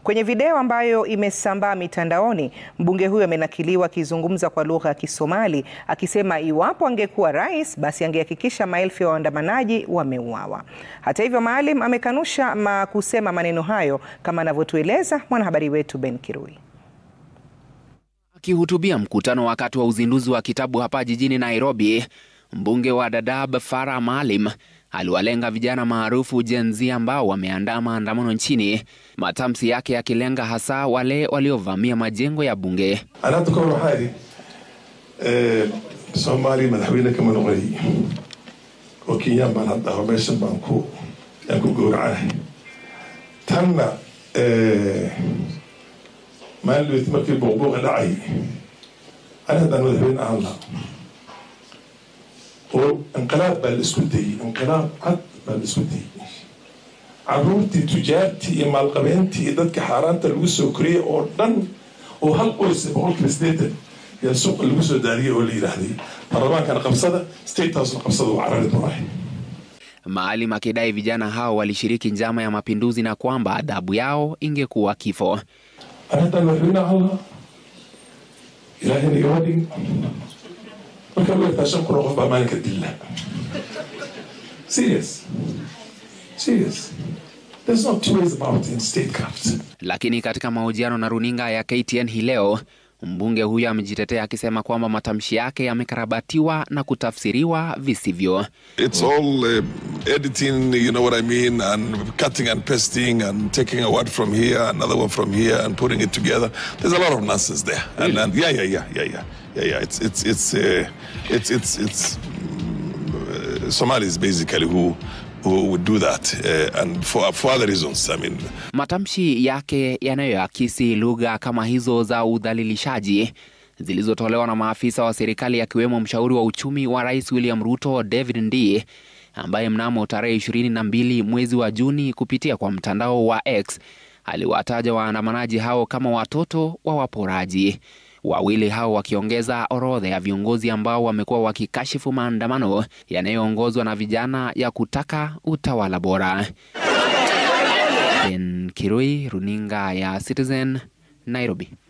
Kwenye video ambayo imesambaa mitandaoni, mbunge huyo amenakiliwa akizungumza kwa lugha ya Kisomali akisema iwapo angekuwa rais basi angehakikisha maelfu ya waandamanaji wameuawa. Hata hivyo, Maalim amekanusha ma kusema maneno hayo kama anavyotueleza mwanahabari wetu Ben Kirui. Akihutubia mkutano wakati wa uzinduzi wa kitabu hapa jijini Nairobi, mbunge wa Dadaab Farah Maalim aliwalenga vijana maarufu Gen Z ambao wameandaa maandamano nchini, matamshi yake yakilenga hasa wale waliovamia majengo ya bunge. anata kahor waxaa idhi soomaaliya madaxweyne kama noqonay oo kenyaan baan hadda aho meeshan baan ku yaan ku gowracanahay tanna maalin dhaweyt markii booqbooqa dhacay ani haddaan madaxweyne ahaan lahaa oo inqilaab baa la isku dayey inqilaab cad baa la isku dayey caruurtii tujaartii iyo maalqabeentii iyo dadka xaaraanta lagu soo koriyey oo dhan oo hal qoys boqolkiiba sideetan yaa suuqa lagu soo daariyey oo la yidhaahday baarlamaankana qabsada state housena qabsada waa carari doonay Maalim akidai vijana hao walishiriki njama ya mapinduzi na kwamba adhabu yao ingekuwa kifo. ani haddaan madaxweyne ahaan lahaa ilaahayna igama dhigin markaa weertaa shan kun oo qof baa maalinka dilla serious serious there's no two ways about in statecraft Lakini katika mahojiano na runinga ya KTN hii leo, mbunge huyo amejitetea akisema kwamba matamshi yake yamekarabatiwa na kutafsiriwa visivyo. It's all uh, editing, you know what I mean, and cutting and pasting and taking a word from here, another one from here, and putting it together. There's a lot of nonsense there. And, and yeah, yeah, yeah, yeah, yeah, yeah, yeah. It's it's it's uh, it's it's it's mm, uh, Somalis basically who who would do that, uh, and for for other reasons. I mean, Matamshi yake yanayoakisi lugha kama hizo za udhalilishaji zilizotolewa na maafisa wa serikali akiwemo mshauri wa uchumi wa Rais William Ruto David Ndii ambaye mnamo tarehe ishirini na mbili mwezi wa Juni kupitia kwa mtandao wa X aliwataja waandamanaji hao kama watoto wa waporaji. Wawili hao wakiongeza orodha ya viongozi ambao wamekuwa wakikashifu maandamano yanayoongozwa na vijana ya kutaka utawala bora. Ben Kirui, runinga ya Citizen, Nairobi.